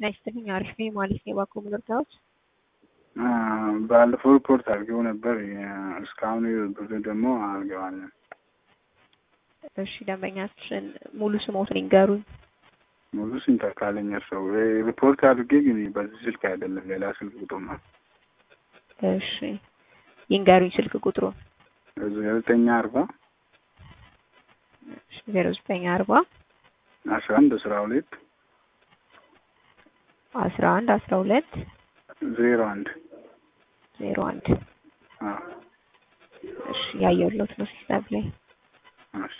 ጤና ይስጥልኝ። አሪፍ ነኝ ማለት ነው። የባኮ ምርታዎች ባለፈው ሪፖርት አድርገው ነበር። እስካሁን ብር ደግሞ አልገባንም። እሺ ደንበኛችን ሙሉ ስሞትን ይንገሩኝ። ሙሉ ስንት ካለኝ ሰው ሪፖርት አድርጌ ግን በዚህ ስልክ አይደለም ሌላ ስልክ ቁጥር ነው። እሺ ይንገሩኝ ስልክ ቁጥሩን። ዘጠኝ አርባ ዜሮ ዘጠኝ አርባ አስራ አንድ አስራ ሁለት አስራ አንድ አስራ ሁለት ዜሮ አንድ ዜሮ አንድ አዎ እሺ ያየሁለት ነው ሲስተም ላይ እሺ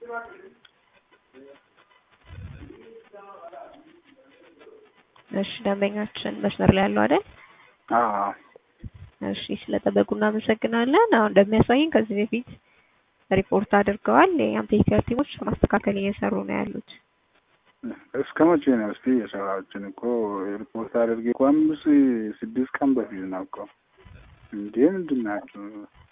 እሺ ደንበኛችን መስመር ላይ ያለው አይደል? አዎ እሺ ስለጠበቁ እናመሰግናለን። አሁን እንደሚያሳየኝ ከዚህ በፊት ሪፖርት አድርገዋል። የኛም ቴክኒካል ቲሞች ማስተካከል እየሰሩ ነው ያሉት። እስከ መቼ ነው እስቲ የሰራችን እኮ ሪፖርት አድርጌ እኮ አምስት ስድስት ቀን በፊት ነው እኮ እንዴ ምንድን ናቸው?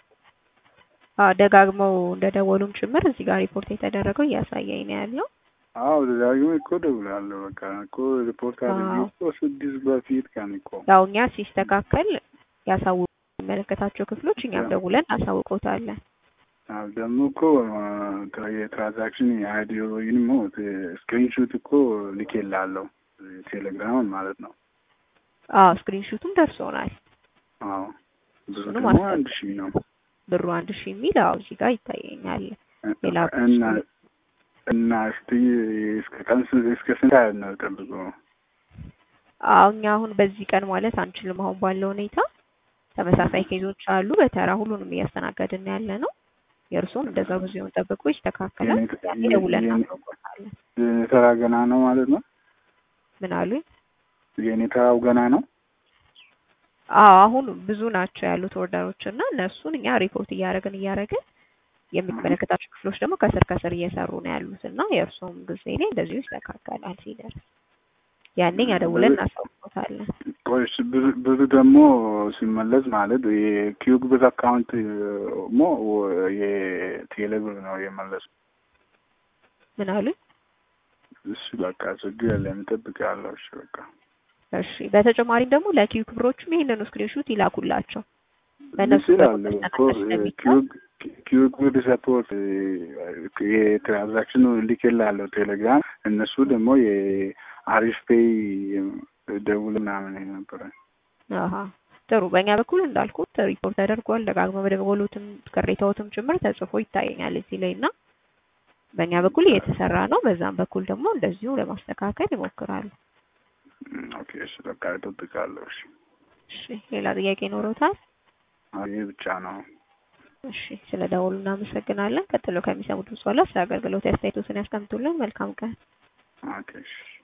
አዎ ደጋግመው እንደደወሉም ጭምር እዚህ ጋር ሪፖርት የተደረገው እያሳየኝ ነው ያለው። አዎ ደጋግሞ እኮ ደውላለሁ። በቃ እኮ ሪፖርት አድርጌ እኮ ስድስት በፊት ቀን እኮ ያው እኛ ሲስተካከል ያሳውቁ የሚመለከታቸው ክፍሎች እኛም ደውለን አሳውቀውታለን። አዎ ደግሞ እኮ የትራንዛክሽን የአይዲዮ ወይም ስክሪንሾት እኮ ልኬልሃለሁ ቴሌግራም ማለት ነው። አዎ ስክሪንሹቱም ደርሶናል። አዎ ብሩ እሱንም ደግሞ አስገባ- አንድ ሺህ ነው ብሩ አንድ ሺህ የሚል አዎ እዚህ ጋር ይታየኛል። ሌላ እና እና እስቲ እስከ ቀን ስ- እስከ ስንት ያህል ነው ጠብቆ አዎ እኛ አሁን በዚህ ቀን ማለት አንችልም። አሁን ባለው ሁኔታ ተመሳሳይ ኬዞች አሉ። በተራ ሁሉንም እያስተናገድን ያለ ነው። የእርሱም እንደዛ ብዙውን ጠብቆ ይስተካከላል። የኔ- ያኔ ደውለን የኔ- እናሳውቆታለን። የኔ ተራ ገና ነው ማለት ነው። ምን አሉኝ? የኔ ተራው ገና ነው። አዎ አሁን ብዙ ናቸው ያሉት ኦርደሮች እና እነሱን እኛ ሪፖርት እያደረግን እያደረግን የሚመለከታቸው ክፍሎች ደግሞ ከስር ከስር እየሰሩ ነው ያሉት እና የእርሱም ጊዜ ላይ እንደዚሁ ይስተካከላል ሲደርስ ያኔ እኛ ደውለን እናሳውቆታለን። ቆይ እሺ፣ ብር ብር ደግሞ ሲመለስ ማለት የኪዩብ ብር አካውንት ሞ የቴሌ ብር ነው የመለሱ። ምን አሉኝ? እሺ በቃ ችግር የለም እጠብቃለሁ። እሺ በቃ እሺ በተጨማሪም ደግሞ ለኪዩ ክብሮችም ይሄንኑ ስክሪንሹት ይላኩላቸው። በእነሱ ይችላል በኩል እኮ መስተናገድ ስለሚቻል ኪዩብ ብር ሰፖርት የትራንዛክሽኑ ልኬልሃለሁ ቴሌግራም። እነሱ ደግሞ የአሪፍ ፔይ ደውል ምናምን ነበረ። አሀ ጥሩ። በእኛ በኩል እንዳልኩት ሪፖርት ተደርጓል። ደጋግሞ በደወሉትም ቅሬታዎትም ጭምር ተጽፎ ይታየኛል እዚህ ላይ እና በእኛ በኩል እየተሰራ ነው። በዛም በኩል ደግሞ እንደዚሁ ለማስተካከል ይሞክራሉ። ኦኬ እሺ በቃ እጠብቃለሁ። እሺ እሺ ሌላ ጥያቄ ኖሮታል? ይህ ብቻ ነው። እሺ ስለ ደወሉ እናመሰግናለን። ቀጥሎ ከሚሰሙት በኋላ ስለ አገልግሎት አስተያየቶትን ያስቀምጡልን። መልካም ቀን። ኦኬ እሺ